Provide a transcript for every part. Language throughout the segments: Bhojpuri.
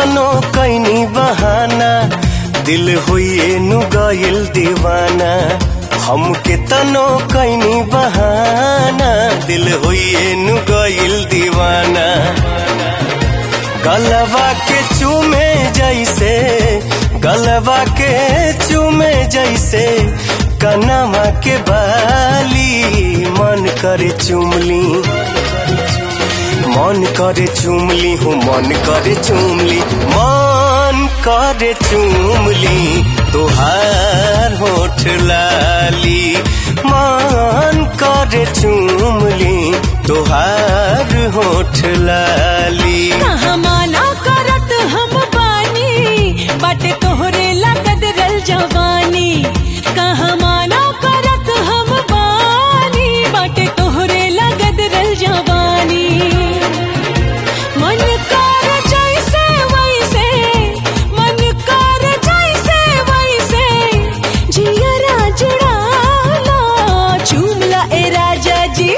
तनो कैनी बहाना दिल हुई नु गइल दीवाना हमके तनो कैनी बहाना दिल हुई नु गइल दीवाना गलवा के चूमे जैसे गलवा के चूमे जैसे कनमा के बाली मन करे चुमली मन करे चुमली हूँ मन करे चुमली मन करे चुमली तुहार होठ लाली मन करे चुमली तुहार होठ लाली कहाँ माना करत हम बानी बाटे तोहरे लागत रल जवानी कहाँ माना करत हम बानी बाटे तोहरे लागत रल जवानी मन कर जैसे वैसे मन कर जैसे वैसे जियरा जुड़ाला चुमला ए राजा जी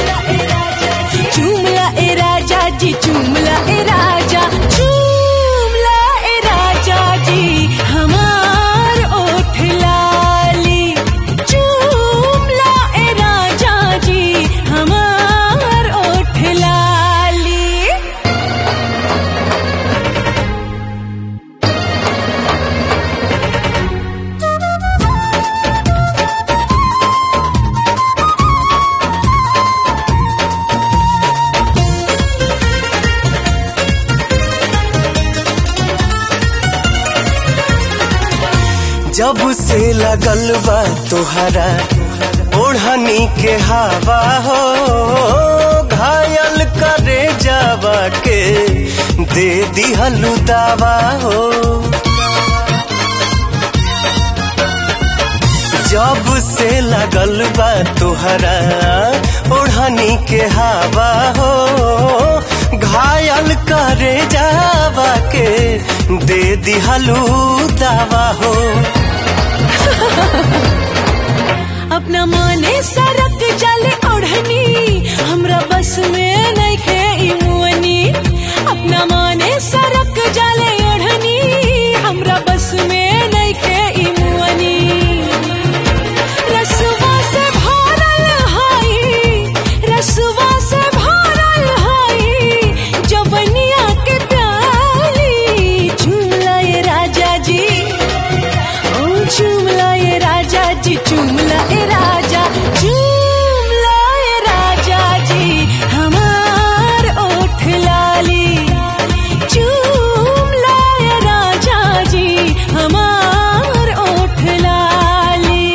चुमला ए राजा जी चुमला ए राजा चुमला ए राजा जी हमार ओठ लाली चुमला ए राजा जी हमार ओठ लाली जब से लगल बा तुहरा ओढ़नी के हवा हो घायल करे जावा के दे दिहलु दावा हो जब से लगल बा तुहरा ओढ़नी के हवा हो घायल करे जावा के दे दिहलु दावा हो अपना माने सरक जाले ओढ़नी हमरा बस में नहीं खे ई मुअनी अपना माने सरक जाले ओढ़नी हमरा बस में नहीं खे ई मुअनी रसवा से भरल हाई रसवा से भरल हाई जवनिया के प्याली झूला ये राजा जी ओ चुमला ये राजा जी चुमला ए राजा चुमला ए राजा जी हमार ओठ लाली चुमला ए राजा जी हमार ओठ लाली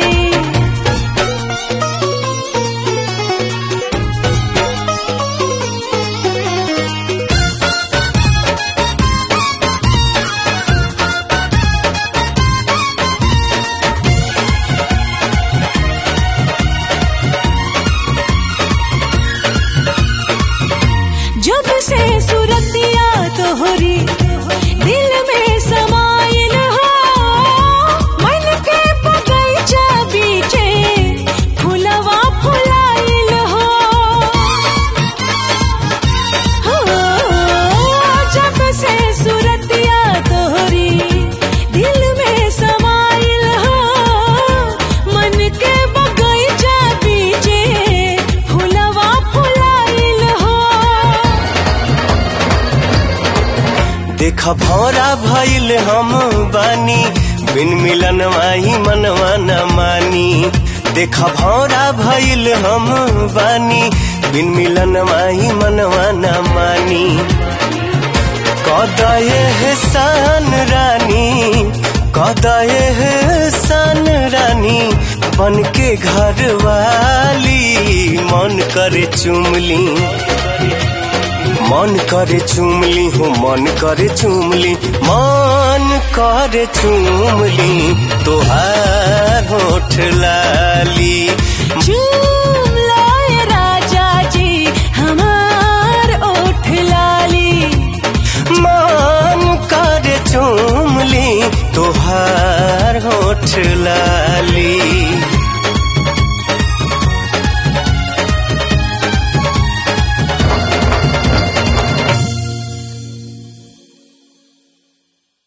जब से सुरतिया तोहरी दिल में समाइल हो मन के बगीचा बीचे फुलवा फुलाइल हो हो, जब से सुरतिया तोहरी दिल में समाइल हो मन के बगीचा बीचे फुलवा फुलाइल हो देख भौरा भइल हम बानी बिन मिलन माही मनवा न मानी देख भौरा भइल हम बानी बिन मिलन माही मनवा न मानी कदये है सान रानी कदये है सान रानी बन के घर वाली मन करे चुमली मन करे चुमली हूँ मन करे चुमली मन करे चुमली तोहार होठ लाली चुमला ए राजा जी हमार ओठ लाली मन करे चुमली तोहार होठ लाली